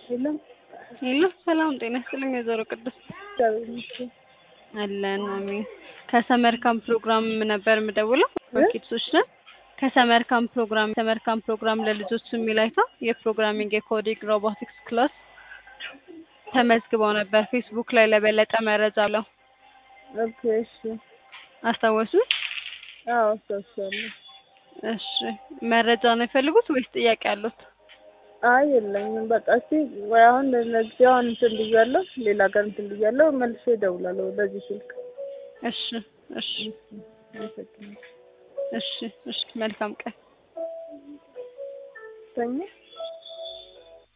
የለም ሄሎ ሰላም ጤና ይስጥልኝ ወይዘሮ ቅድስት እግዚአብሔር ይመስገን። አለን አሜን ከሰመር ካምፕ ፕሮግራም ነበር የምደውለው ኪድሶች ነን ከሰመር ካምፕ ፕሮግራም ሰመር ካምፕ ፕሮግራም ለልጆች የሚል አይታ የፕሮግራሚንግ የኮዲንግ ሮቦቲክስ ክላስ ተመዝግበው ነበር ፌስቡክ ላይ ለበለጠ መረጃ ብለው ኦኬ እሺ። አስታወሱ አዎ አስታውሳለሁ። እሺ መረጃ ነው የፈልጉት ወይስ ጥያቄ አሉት አይ የለኝም። በቃ እስኪ ወይ አሁን ለጊዜው አሁን እንትን ብያለሁ፣ ሌላ ጋር እንትን ብያለሁ። መልሼ እደውላለሁ በዚህ ስልክ። እሺ እሺ አመሰግናለሁ። እሺ እሺ መልካም ቀን ተኛ